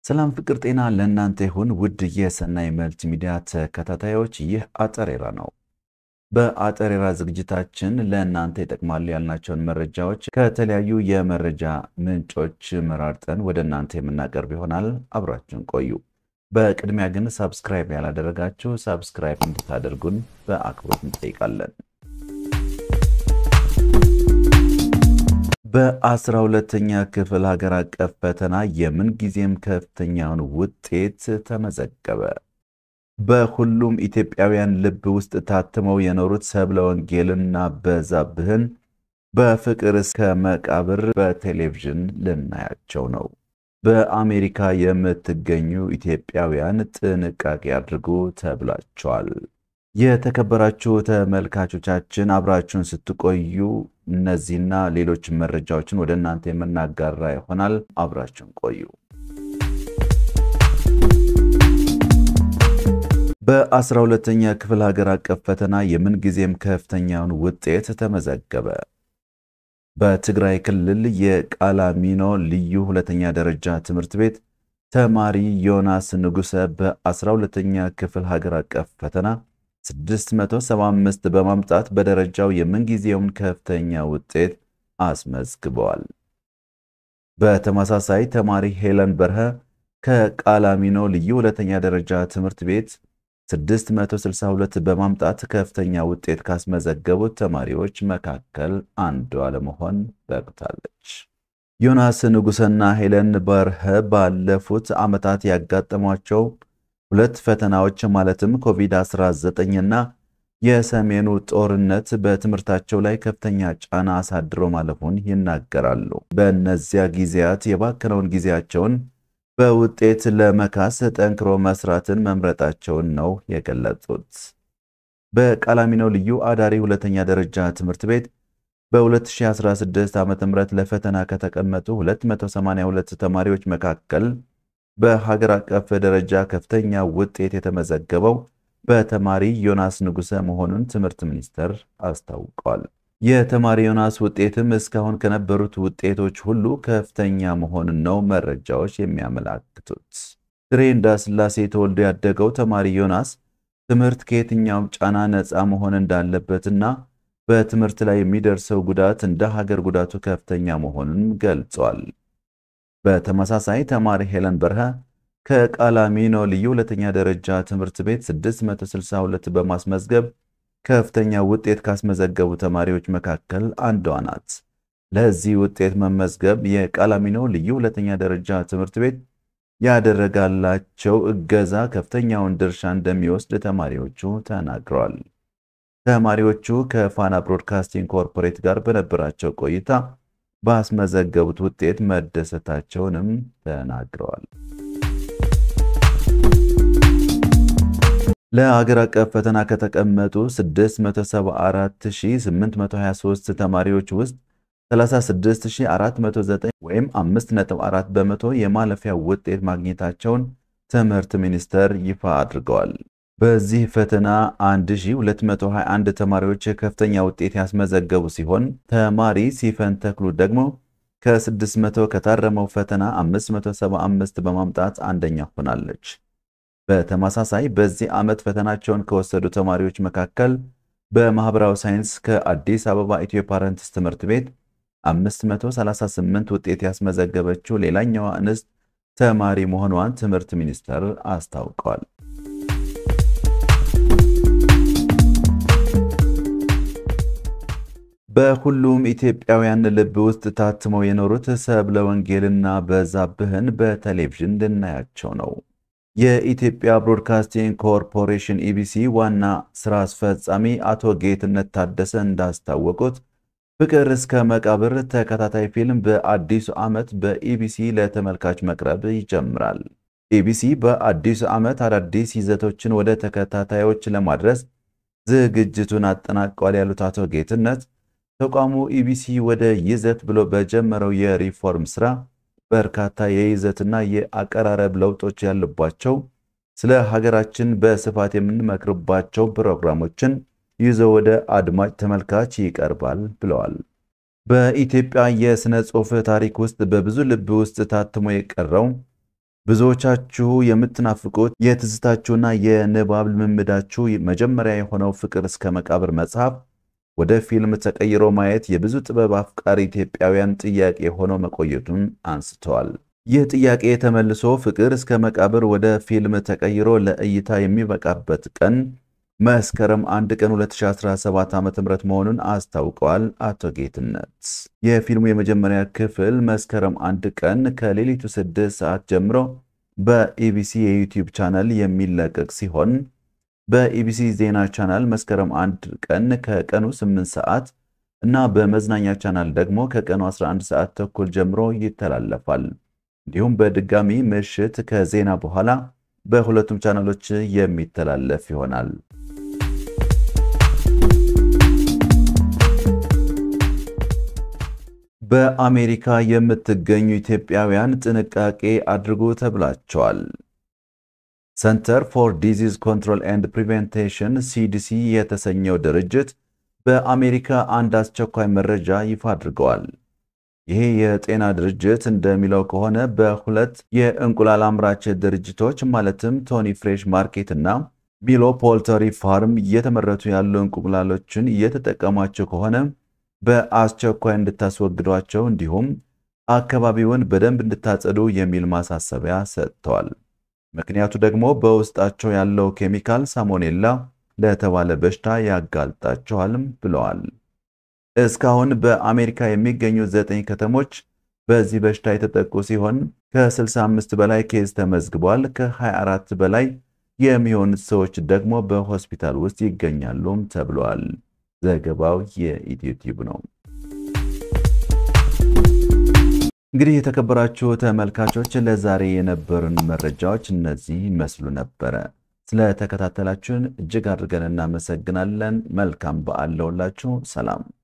ሰላም ፍቅር ጤና ለእናንተ ይሁን ውድ የሰናይ መልቲ ሚዲያ ተከታታዮች፣ ይህ አጠሬራ ነው። በአጠሬራ ዝግጅታችን ለእናንተ ይጠቅማሉ ያልናቸውን መረጃዎች ከተለያዩ የመረጃ ምንጮች መራርጠን ወደ እናንተ የምናቀርብ ይሆናል። አብራችን ቆዩ። በቅድሚያ ግን ሳብስክራይብ ያላደረጋችሁ ሳብስክራይብ እንድታደርጉን በአክብሮት እንጠይቃለን። በአስራ ሁለተኛ ክፍል ሀገር አቀፍ ፈተና የምንጊዜም ከፍተኛውን ውጤት ተመዘገበ። በሁሉም ኢትዮጵያውያን ልብ ውስጥ ታትመው የኖሩት ሰብለ ወንጌልና በዛብህን በፍቅር እስከ መቃብር በቴሌቪዥን ልናያቸው ነው። በአሜሪካ የምትገኙ ኢትዮጵያውያን ጥንቃቄ አድርጉ ተብላችኋል። የተከበራችሁ ተመልካቾቻችን አብራችሁን ስትቆዩ እነዚህና ሌሎች መረጃዎችን ወደ እናንተ የምናጋራ ይሆናል። አብራችሁን ቆዩ። በአስራ ሁለተኛ ክፍል ሀገር አቀፍ ፈተና የምንጊዜም ከፍተኛውን ውጤት ተመዘገበ። በትግራይ ክልል የቃላሚኖ ልዩ ሁለተኛ ደረጃ ትምህርት ቤት ተማሪ ዮናስ ንጉሰ በ12ኛ ክፍል ሀገር አቀፍ ፈተና 675 በማምጣት በደረጃው የምንጊዜውን ከፍተኛ ውጤት አስመዝግበዋል። በተመሳሳይ ተማሪ ሄለን በርሀ ከቃላሚኖ ልዩ ሁለተኛ ደረጃ ትምህርት ቤት 662 በማምጣት ከፍተኛ ውጤት ካስመዘገቡት ተማሪዎች መካከል አንዷ ለመሆን በቅታለች። ዮናስ ንጉሰና ሄለን በርሀ ባለፉት ዓመታት ያጋጠሟቸው ሁለት ፈተናዎች ማለትም ኮቪድ-19 እና የሰሜኑ ጦርነት በትምህርታቸው ላይ ከፍተኛ ጫና አሳድሮ ማለፉን ይናገራሉ። በእነዚያ ጊዜያት የባከነውን ጊዜያቸውን በውጤት ለመካስ ጠንክሮ መስራትን መምረጣቸውን ነው የገለጹት። በቃላሚኖ ልዩ አዳሪ ሁለተኛ ደረጃ ትምህርት ቤት በ2016 ዓ ም ለፈተና ከተቀመጡ 282 ተማሪዎች መካከል በሀገር አቀፍ ደረጃ ከፍተኛ ውጤት የተመዘገበው በተማሪ ዮናስ ንጉሰ መሆኑን ትምህርት ሚኒስቴር አስታውቋል። የተማሪ ዮናስ ውጤትም እስካሁን ከነበሩት ውጤቶች ሁሉ ከፍተኛ መሆኑን ነው መረጃዎች የሚያመላክቱት። ድሬ እንዳስላሴ ተወልዶ ያደገው ተማሪ ዮናስ ትምህርት ከየትኛውም ጫና ነፃ መሆን እንዳለበትና በትምህርት ላይ የሚደርሰው ጉዳት እንደ ሀገር ጉዳቱ ከፍተኛ መሆኑን ገልጿል። በተመሳሳይ ተማሪ ሄለን በርሀ ከቃላሚኖ ልዩ ሁለተኛ ደረጃ ትምህርት ቤት 662 በማስመዝገብ ከፍተኛ ውጤት ካስመዘገቡ ተማሪዎች መካከል አንዷ ናት። ለዚህ ውጤት መመዝገብ የቃላሚኖ ልዩ ሁለተኛ ደረጃ ትምህርት ቤት ያደረጋላቸው እገዛ ከፍተኛውን ድርሻ እንደሚወስድ ተማሪዎቹ ተናግረዋል። ተማሪዎቹ ከፋና ብሮድካስቲንግ ኮርፖሬት ጋር በነበራቸው ቆይታ ባስመዘገቡት ውጤት መደሰታቸውንም ተናግረዋል። ለሀገር አቀፍ ፈተና ከተቀመጡ 674823 ተማሪዎች ውስጥ 36409 ወይም 5.4 በመቶ የማለፊያ ውጤት ማግኘታቸውን ትምህርት ሚኒስቴር ይፋ አድርገዋል። በዚህ ፈተና 1221 ተማሪዎች ከፍተኛ ውጤት ያስመዘገቡ ሲሆን ተማሪ ሲፈን ተክሉ ደግሞ ከ600 ከታረመው ፈተና 575 በማምጣት አንደኛ ሆናለች። በተመሳሳይ በዚህ ዓመት ፈተናቸውን ከወሰዱ ተማሪዎች መካከል በማህበራዊ ሳይንስ ከአዲስ አበባ ኢትዮ ፓረንትስ ትምህርት ቤት 538 ውጤት ያስመዘገበችው ሌላኛዋ እንስት ተማሪ መሆኗን ትምህርት ሚኒስቴር አስታውቀዋል። በሁሉም ኢትዮጵያውያን ልብ ውስጥ ታትመው የኖሩት ሰብለ ወንጌልና በዛብህን በቴሌቪዥን ልናያቸው ነው። የኢትዮጵያ ብሮድካስቲንግ ኮርፖሬሽን ኢቢሲ ዋና ስራ አስፈጻሚ አቶ ጌትነት ታደሰ እንዳስታወቁት ፍቅር እስከ መቃብር ተከታታይ ፊልም በአዲሱ ዓመት በኢቢሲ ለተመልካች መቅረብ ይጀምራል። ኢቢሲ በአዲሱ ዓመት አዳዲስ ይዘቶችን ወደ ተከታታዮች ለማድረስ ዝግጅቱን አጠናቋል ያሉት አቶ ጌትነት ተቋሙ ኢቢሲ ወደ ይዘት ብሎ በጀመረው የሪፎርም ስራ በርካታ የይዘትና የአቀራረብ ለውጦች ያሉባቸው ስለ ሀገራችን በስፋት የምንመክርባቸው ፕሮግራሞችን ይዞ ወደ አድማጭ ተመልካች ይቀርባል ብለዋል። በኢትዮጵያ የሥነ ጽሑፍ ታሪክ ውስጥ በብዙ ልብ ውስጥ ታትሞ የቀረው ብዙዎቻችሁ የምትናፍቁት የትዝታችሁና የንባብ ልምምዳችሁ መጀመሪያ የሆነው ፍቅር እስከ መቃብር መጽሐፍ ወደ ፊልም ተቀይሮ ማየት የብዙ ጥበብ አፍቃሪ ኢትዮጵያውያን ጥያቄ ሆኖ መቆየቱን አንስተዋል። ይህ ጥያቄ ተመልሶ ፍቅር እስከ መቃብር ወደ ፊልም ተቀይሮ ለእይታ የሚበቃበት ቀን መስከረም 1 ቀን 2017 ዓ.ም መሆኑን አስታውቀዋል። አቶ ጌትነት የፊልሙ የመጀመሪያ ክፍል መስከረም 1 ቀን ከሌሊቱ 6 ሰዓት ጀምሮ በኢቢሲ የዩቲዩብ ቻናል የሚለቀቅ ሲሆን በኢቢሲ ዜና ቻናል መስከረም 1 ቀን ከቀኑ 8 ሰዓት እና በመዝናኛ ቻናል ደግሞ ከቀኑ 11 ሰዓት ተኩል ጀምሮ ይተላለፋል። እንዲሁም በድጋሚ ምሽት ከዜና በኋላ በሁለቱም ቻናሎች የሚተላለፍ ይሆናል። በአሜሪካ የምትገኙ ኢትዮጵያውያን ጥንቃቄ አድርጉ ተብላቸዋል። ሰንተር ፎር ዲዚዝ ኮንትሮል ኤንድ ፕሪቬንቴሽን ሲዲሲ የተሰኘው ድርጅት በአሜሪካ አንድ አስቸኳይ መረጃ ይፋ አድርገዋል። ይሄ የጤና ድርጅት እንደሚለው ከሆነ በሁለት የእንቁላል አምራች ድርጅቶች ማለትም ቶኒ ፍሬሽ ማርኬት እና ሚሎ ፖልተሪ ፋርም እየተመረቱ ያሉ እንቁላሎችን እየተጠቀሟቸው ከሆነ በአስቸኳይ እንድታስወግዷቸው እንዲሁም አካባቢውን በደንብ እንድታጸዱ የሚል ማሳሰቢያ ሰጥተዋል። ምክንያቱ ደግሞ በውስጣቸው ያለው ኬሚካል ሳሞኔላ ለተባለ በሽታ ያጋልጣቸዋልም ብለዋል። እስካሁን በአሜሪካ የሚገኙ ዘጠኝ ከተሞች በዚህ በሽታ የተጠቁ ሲሆን ከ65 በላይ ኬዝ ተመዝግቧል። ከ24 በላይ የሚሆኑት ሰዎች ደግሞ በሆስፒታል ውስጥ ይገኛሉም ተብለዋል። ዘገባው የኢትዮ ቲዩብ ነው። እንግዲህ የተከበራችሁ ተመልካቾች ለዛሬ የነበሩን መረጃዎች እነዚህ ይመስሉ ነበረ። ስለተከታተላችሁን እጅግ አድርገን እናመሰግናለን። መልካም በዓል ለሁላችሁ። ሰላም